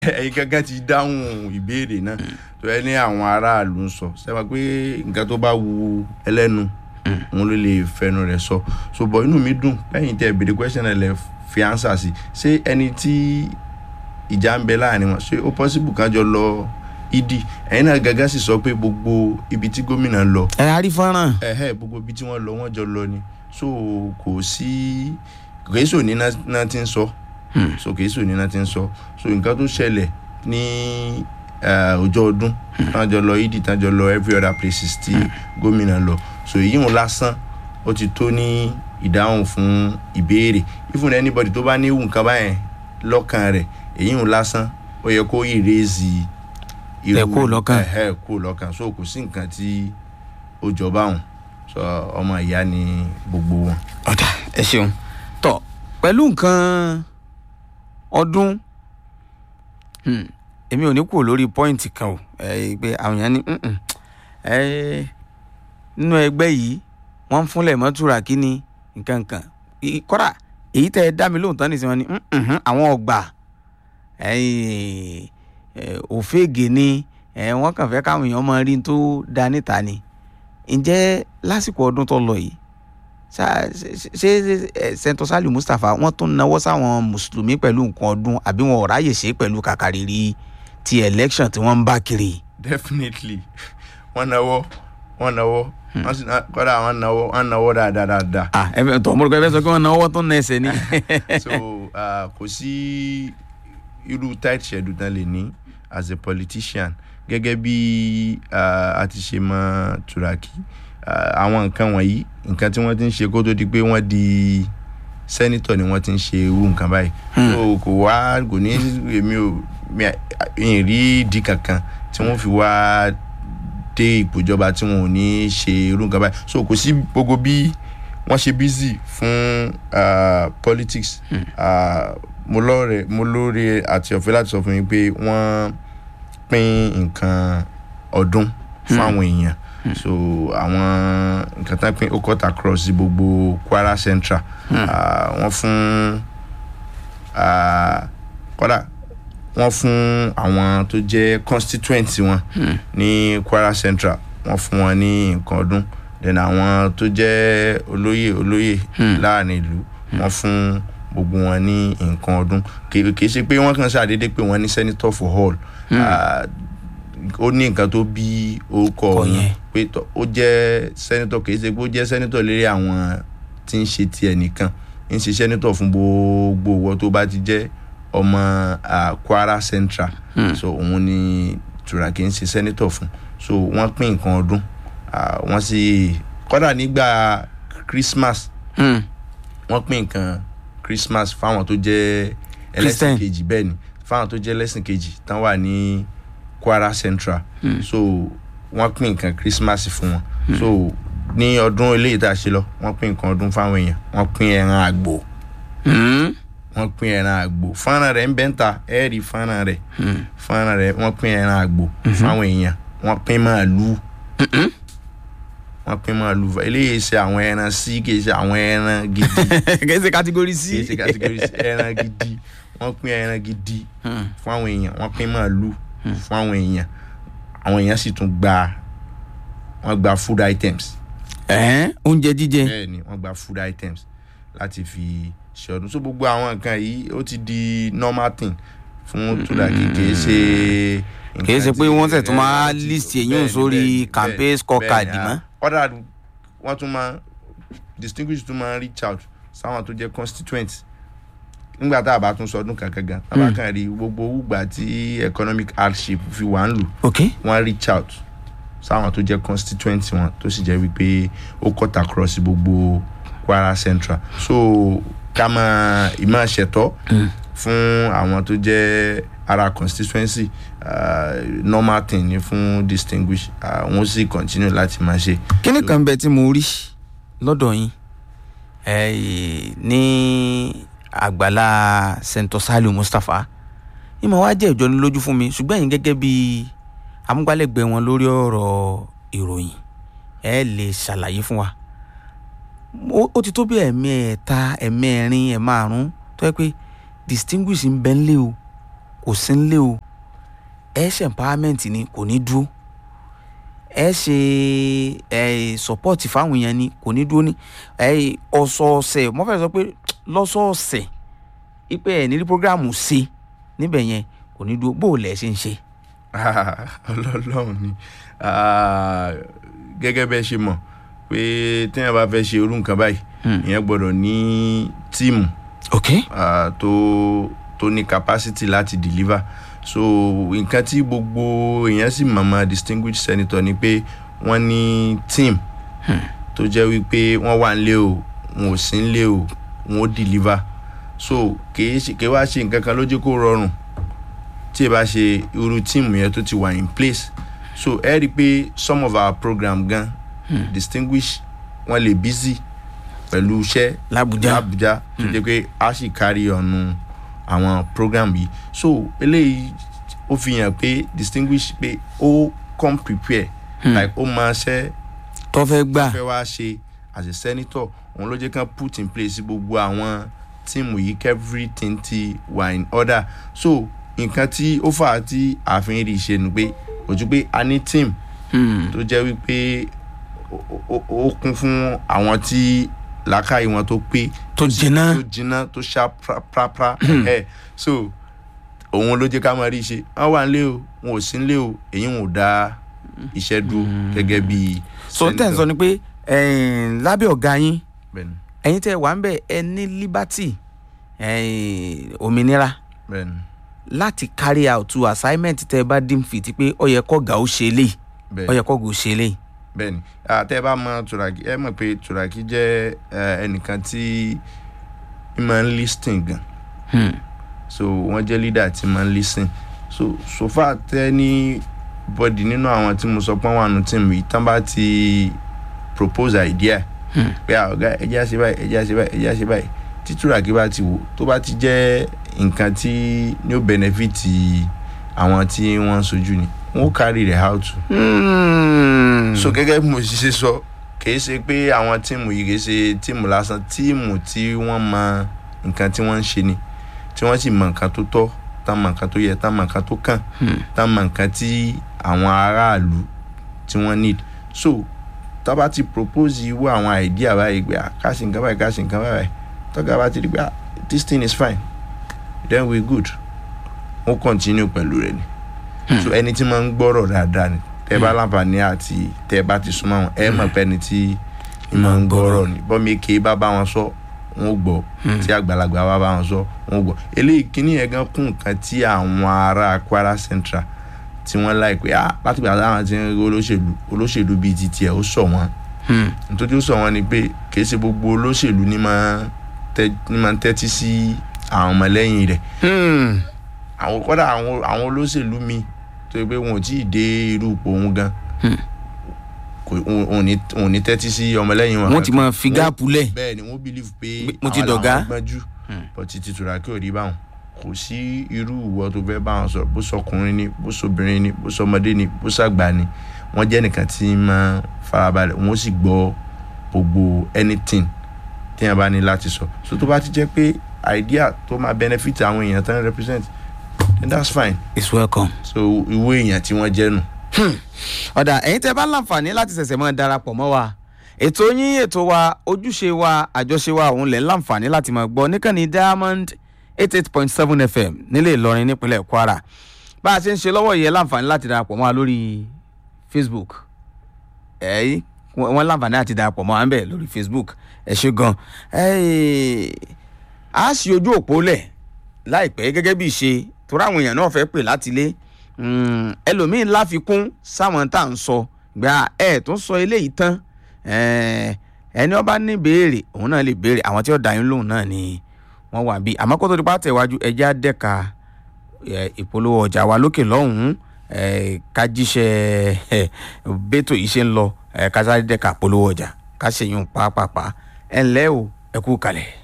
ẹ̀yin gángan ti dáhùn ìbéèrè náà tó ẹ ní àwọn aráàlú ń sọ sẹ́wọ̀n pé nǹkan tó bá wu ẹlẹ́nu òun ló lè fẹnu rẹ̀ sọ so bọ̀ inú mi dùn lẹ́yìn tẹ́ béèrè question ẹ̀ lẹ́ fi answer sí ṣé ẹni tí ìjà ń bẹ láàrin wọn ṣé ó possible kan jọ lọ ìdí ẹ̀yin náà gángan sì sọ pé gbogbo ibi tí gómìnà lọ ẹ a rí fọ́nrán. ẹ̀hẹ́ gbogbo ibi tí wọ́n lọ wọ́n jọ lọ ni so kò sí kìí sò ní náà náà ti ń sọ so kìí sò ní náà ti ń sọ so nǹkan tó ṣẹlẹ̀ ní eh, ọjọ́ ọdún tán jọ lọ ìdí tán jọ lọ every other places tí gómìnà lọ so èyí ń lásán ó ti tó ní ìdáhùn fún ìbéèrè even anybody tó bá ní ìwù nǹkan báyẹn lọ́kàn rẹ̀ èyí ń lásán ó yẹ kó ìrèzì Ẹ kúrò lọ́kàn. ẹ̀hẹ́ kó lọ́kàn so kò sí nǹkan tí ó jọba òun so ọmọ ìyá ni gbogbo wọn. ọ̀dà ẹ ṣeun tọ pẹ̀lú nǹkan ọdún hmm, èmi ò ní kúrò lórí pọ́ìntì kan o ẹ pé àwọn èèyàn ní "Mm-mm, ẹ nínú ẹgbẹ́ yìí wọ́n ń fúnlẹ̀ mọ́túrà kí ni nǹkan kan I- kọ́dà èyí tẹ́ ẹ dá mi lóhùn tán nìsín wọn ni "Mm-mm, àwọn ọgbà ẹ, ẹ, òfégè ni ẹ, wọ́n kàn fẹ́ káwọn èèyàn máa rí n tó da níta ni ǹjẹ́ lásìkò ọdún tó lọ yìí ṣá- ṣe ṣe ẹ, sẹ́ńtọ́ sálì mustapha wọ́n tún náwó sáwọn mùsùlùmí pẹ̀lú nǹkan ọdún àbí wọn ò ráyè ṣe é pẹ̀lú kàkàrírí ti election tí wọ́n ń bá kiri. definitely wọn náwó wọn náwó wọn sì ná- kọ́dà wọn náwó wọn náwó dáadáa dáadáa ah ẹ fẹ́ tọ́ mọ́rùkọ́ ẹ fẹ́ sọ pé wọ́n náwó tó ń ná ẹsẹ̀ ni. so uh, kò sí irú tight schedule tán lè ní as a politician gẹ́gẹ́ bí uh, a ti ṣe mọ turaki uh, àwọn nǹkan wọ̀nyí nǹkan tí wọ́n ti ń ṣe kó tó di pé wọ́n di sẹ́nitọ̀ ni wọ́n ti ń ṣe irú nǹkan báyìí so kò wá kò ní èmi ò mi à- ìyìn rí ìdí kankan tí wọ́n fi wá dé ipò ìjọba tí wọn ò ní ṣe irú nǹkan báyìí so kò sí gbogbo bí wọ́n ṣe busy fún uh, politics uh, mo lóore mo lóore àti ọ̀fẹ́ láti sọ fún yín pé wọ́n pín nǹkan ọdún fún àwọn èèyàn so àwọn nǹkan tán pín ó cut across sí gbogbo kwara central uh, wọ́n fún uh, kódà wọ́n fún àwọn tó jẹ́ constituent wọn ní kwara central wọ́n fún wọn ní nǹkan ọdún then àwọn tó jẹ́ olóyè olóyè láàrin ìlú wọ́n fún gbogbo wọn ní nǹkan ọdún kì kì í ṣe pé wọ́n kàn ṣàdédé pé wọ́n ní senator for all Ah, ó ní nǹkan tó bí orúkọ Orúkọ yẹn yẹn. pé tọ- ó jẹ́ senator kì í ṣe pé ó jẹ́ senator lérí àwọn tí ń ṣe tiẹ̀ nìkan ń ṣe senator fún gbogbo owó tó bá ti jẹ́ ọmọ ah, kwara central so òun ni turaki ń ṣe senator fún so wọ́n pín nǹkan ọdún ah, wọ́n sì kọ́dà nígbà christmas Hmm, wọ́n pín nǹkan christmas fáwọn tó jẹ́ Christian. ẹlẹ́sìn kejì bẹ́ẹ̀ ni fáwọn tó jẹ́ ẹlẹ́sìn kejì tán wà ní kwara central so wọ́n pín nǹkan christmas fún wọn so ní ọdún eléyìí tá a ṣe lọ wọ́n pín nǹkan ọdún fáwọn èèyàn wọ́n pín ẹran àgbò hmm, wọ́n pín ẹran àgbò fọ́nrán rẹ̀ ń bẹ́ ń ta ẹ̀ rí fọ́nrán rẹ̀ fọ́nrán rẹ̀ wọ́n pín ẹran àgbò fáwọn èèyàn wọ́n pín màálù wọ́n pín màálù eléyìí ṣe àwọn ẹran sí kì í ṣe àwọn ẹran gidi kì í ṣe kátígórì kì í sí. ṣe category sí ẹran gidi wọ́n pín ẹran gidi Hmm. fún àwọn èèyàn wọ́n pín màálù fún àwọn èèyàn àwọn èèyàn sì tún gba wọ́n gba food items Ẹ̀hẹ́n, oúnjẹ jíjẹ. bẹ́ẹ̀ ni wọ́n gba food items láti fi ṣe ọdún so gbogbo àwọn nǹkan yìí ó ti di normal thing fún Turaki kì í ṣe kì í ṣe pé wọ́n tẹ̀ tún máa list èyí Bẹ́ẹ̀ ni, sórí bẹ́ẹ̀ ni, campaign bẹ́ẹ̀ ni, scorecard bẹ́ẹ̀ ni, mọ́. ah, ọ̀dà wọ́n tún máa distinguish tún máa reach out sáwọn tó jẹ́ constituent nígbà tá a bá tún sọdún kankan gan tá a bá kàn rí gbogbo wùgbà tí economic hardship fi wà ń lù ok wọ́n reach out sáwọn tó jẹ́ constituent wọn tó sì jẹ́ wípé ó cut across gbogbo kwara central so ká máa ìmọ̀ ṣẹ̀tọ́ fún àwọn tó jẹ́ ara constituency uh, normal thing ni fún distinguish uh, wọ́n sì continue láti máa ṣe. kíní kan bẹ tí mo rí lọ́dọ̀ yín eh, ní àgbàlá sẹ́ńtọ̀ saliu mustapha ìmọ̀ wá jẹ́ ìjọnilójú fún mi ṣùgbọ́n ẹ̀yin gẹ́gẹ́ bí amúgbálẹ́gbẹ̀ẹ́ wọn lórí ọ̀rọ̀ ìròyìn ẹ lè ṣàlàyé fún wa ó ó ti tó bí ẹ̀mí ẹ̀ta ẹ̀mẹ́rin ẹ̀márùn tó yẹ pé distinguish ń bẹ ńlẹ̀ o kò sí nílé o ẹ ṣe empowerment ni kò ní dúró ẹ ṣe ẹ support fáwọn èèyàn ni kò ní dúró ní ẹ ọ̀sọ̀ọ̀sẹ̀ mo fẹ́ sọ pé lọ́sọ̀ọ̀sẹ̀ ipe ẹ̀ nílí programu ṣe níbẹ̀ yẹn kò ní dúró bó o lẹ̀ ṣe ń ṣe. ọlọ́run ni Ah, gẹ́gẹ́ bẹ́ẹ̀ ṣe mọ̀ pé téèyàn bá fẹ́ ṣe irú nǹkan báyìí ìyẹn gbọ́dọ̀ ní tíìmù ok ah, tó tó ní capacity láti deliver so nǹkan tí gbogbo èèyàn sì mọ̀mọ́ distinguished senator ni pé wọ́n ní team tó jẹ́ wípé wọ́n wà nílé o wọn ò sí nílé o wọn ò deliver so kìí ṣe kìí wá ṣe nǹkan kan ló jẹ́ kó rọrùn tí ẹ bá ṣe irú tíìmù yẹn tó ti wà in place so ẹ rí i pé some of our program gan distinguish wọn lè busy pẹ̀lú iṣẹ́ làbújá l'Abuja tó jẹ́ pé a sì kárí ọ̀nù àwọn program yìí so eléyìí ó fi hàn pé distinguish pé ó come prepare like ó máa ṣẹ́ tó fẹ́ gbà fẹ́ wá ṣe as a senator òun ló jẹ́ kán put in place gbogbo àwọn tíìmù yìí kí everything ti wà in order so nǹkan tí ó fà á tí ààfin rí ṣe nu pé kò ju pé a ní team Hmm. tó jẹ́ wípé ó- ó ó kún fún àwọn tí làákàyè wọn tó pé tó jiná tó jiná tó ṣá prapra ẹ so òun ló jẹ́ ká máa rí i ṣe wọ́n wà nílé o wọn ò sí nílé o èyí wọn ò dá iṣẹ́ dúró gẹ́gẹ́ bí so tẹ̀ ń sọ ni pé ẹ̀yin, lábẹ́ ọ̀gá yín bẹ́ẹ̀ni ẹ̀yin tẹ́ wà ń bẹ̀ ẹ ní liberty ẹ̀yin, òmìnira bẹ́ẹ̀ni láti carry out to assignment tẹ́ ẹ bá dín fit pé ó yẹ kọ́gà ó ṣe eléyìí ó bẹ́ẹ̀ni yẹ kọ́gà ó ṣe eléyìí. bẹ́ẹ̀ni àtẹ ẹ bá mọ turaki ẹ mọ̀ pé turaki jẹ́ ẹ, ẹnìkan tí ń máa ń lis ten gan Hmm. so wọ́n jẹ́ leader tí máa ń lis ten so so far tẹ́ ní bọ́dì nínú àwọn tí mo sọ pé wọ́n wà nù team yìí tán bá ti propose idea Hmm. pé à, ọ̀gá ẹjẹ́ àṣẹ báyìí ẹjẹ́ àṣẹ báyìí ẹjẹ́ àṣẹ báyìí tí turaki bá ti wò tó bá ti jẹ́ nǹkan tí ní ó benefit àwọn tí wọ́n ń sojú ni wọ́n ó carry the how to Hmm. so gẹ́gẹ́ bí mo ṣe ṣe sọ kìí ṣe pé àwọn tíìmù yìí kìí ṣe tíìmù lásán tíìmù tí wọ́n mọ nǹkan tí wọ́n ń ṣe ni tí wọ́n sì mọ nǹkan tó tọ́ tá mọ nǹkan tó yẹ tá mọ nǹkan tó kàn Hmm. tá mọ nǹkan tí àwọn aráàlú tí wọ́n need so tá bá ti propose irú àwọn idea báyìí pé ah, ká ṣe nǹkan báyìí ká ṣe nǹkan báyìí tọ́ka bá ti rí pé ah, this thing is fine then we good wọ́n continue pẹ̀lú rẹ̀ ni so ẹni tí máa ń gbọ́rọ̀ dáadáa ni tẹ́ bá láǹfààní àti tẹ́ bá ti súnmọ́ wọn ẹ mọ̀ pé ẹni tí ń máa ń gbọ́rọ̀ ni bọ́mi èké bá bá wọn sọ wọn ò gbọ́ tí àgbàlagbà bá bá wọn sọ wọn ò gbọ́ eléyìí kíní yẹn gan kún nǹkan tí àwọn ará Kwara Central tí wọ́n láì pé ah láti gbà táwọn ti ń rí olóṣèlú olóṣèlú bíi ti tiẹ̀ ó sọ wọn Hmm. nítorí ó sọ wọn ni pé kìí ṣe gbogbo olóṣèlú ní máa tẹ́ ní máa tẹ́tí sí àwọn ọmọlẹ́yìn rẹ̀ Hmm. àwọn kọ́dà àwọn àwọn olóṣèlú mi tó yẹ pé wọn ò tí ì dé irú ipò òun gan Hmm. kò òun òun ní òun ní tẹ́tí sí ọmọlẹ́yìn wọn wọ́n ti máa fi gáàpù lẹ̀. bẹ́ẹ̀ ni wọ́n believe pé Mo ti àwọn dọ̀gá. làwọn gbọ́njú but títí Turaki ò rí báwọn kò sí irú ìwọ tó fẹ́ báwọn sọ̀rọ̀ bó sọkùnrin ni bó sọbìnrin ni bó sọmọdé ni bó sàgbà ni wọ́n jẹ́ nìkan tí máa farabalẹ̀ wọ́n sì gbọ́ gbogbo anything téèyàn bá ní láti sọ so tó bá ti jẹ́ pé idea tó máa benefit àwọn èèyàn tán represent then that's fine it's welcome. so ìwé èèyàn tí wọ́n jẹ́ nù. ọ̀dà ẹ̀yin tẹ́ bá láǹfààní láti ṣẹ̀ṣẹ̀ mọ́ darapọ̀ mọ́ wa ètò yín ètò wa ojúṣe wa àjọṣe wa òun lẹ̀ ń láǹfààní láti máa gbọ́ níkànnì diamond eight eight point seven fm nílé ìlọrin nípínlẹ̀ kwara bá a ṣe ń ṣe lọ́wọ́ yìí ẹ láǹfààní láti darapọ̀ mọ́ wa lórí facebook ẹ̀yìn wọ́n láǹfààní láti darapọ̀ mọ́ wa ń bẹ̀ lórí facebook ẹ ṣe gan ẹ̀yìn a ṣí ojú òpó lẹ̀ láìpẹ́ gẹ́gẹ́ bí ìṣe torí àwọn èèyàn náà fẹ́ pè láti ilé Mm, ẹlòmíín láfikún sáwọn tá à ń sọ gba ẹ tó ń sọ eléyìí tán Eh, ẹni ọba ní béèrè òun náà lè béèrè àwọn tí ó dá yín lóhùn náà ni wọ́n wà bí àmọ́ kó tó di pa tẹ̀wájú ẹjẹ́ á dẹ́ka eh, ìpolówó ọjà wa lókè lọ́hùn-ún eh, ká jíṣẹ́ eh, bẹ́tò yìí ṣe ń lọ eh, ká sáré dẹ́ka ìpolówó ọjà ká ṣèyún pàápàá ẹ̀ ńlẹ́ o ẹ kú kalẹ̀.